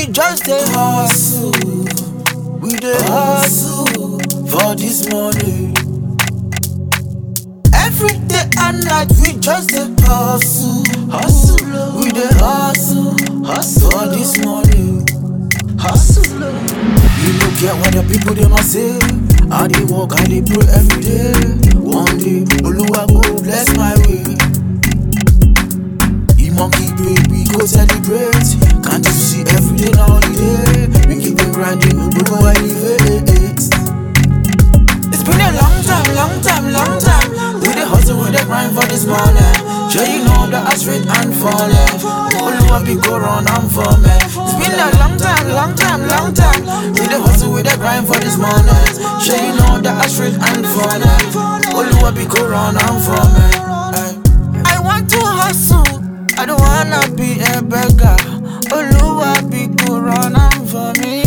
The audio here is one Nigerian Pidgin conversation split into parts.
we just dey hustle. We dey hustle for this money. Every day and night we just dey hustle. Hustle. We dey hustle. Hustle for this money. Hustle. You no get what the people they must say. I dey work, I dey pray every day. One day, Oluwa go bless my way. E monkey break, we go celebrate. Can't you see every day na holiday? We keep on grinding, we go elevate. It's been a long time, long time, long time. We dey hustle, we dey grind for this money. Sure you know that I straight and falling. Oluwa be go run and for me. It's been a long time, long time, long time. We dey hustle, we dey grind for this money. Sure you know that I straight and falling. Oluwa be go run and for me. Ay. I want to hustle. I don't wanna be a beggar. Oluwa be go run and for me.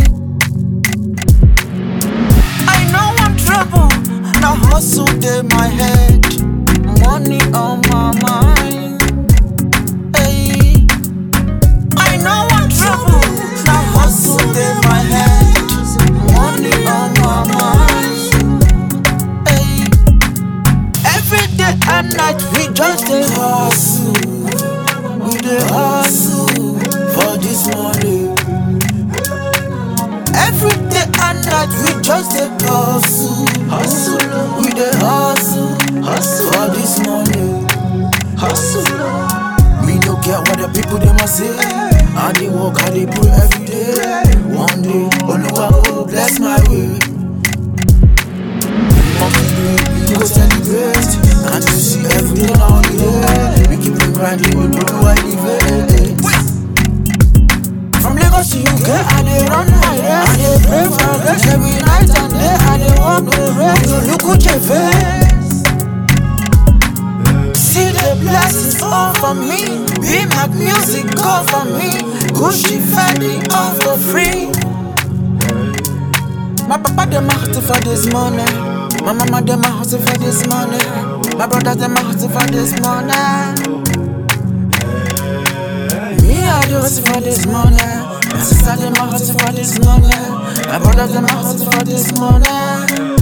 I know I'm trouble. Now hustle dey my head, money on my mind. Hey. I know I'm trouble. Now hustle dey my head, money on my mind. Hey. Every day and night we just dey hustle. We dey hustle for this money. Every day and night we just dey hustle, hustle. We dey hustle, hustle for this money, hustle. We no get what the people they must say. I dey work, I dey pray every day. One day, Oluwa go bless my way. Monkey day, we go celebrate. Can't you see every day na holiday? We keep on grinding, we do elevate. From Lagos to UK, I dey run my race. I dey pray for grace every night and day. I dey walk the race. You look at your face. See the blessings all for me. Be my music, go for me. Gucci, Fendi, all for free. My papa dem a hustle for this money. My mama dem a hustle for this money. My brothers dem a hustle for this money. Me, I do hustle for this money. My sister, them a hustle for this money. My brother, them a hustle for this money.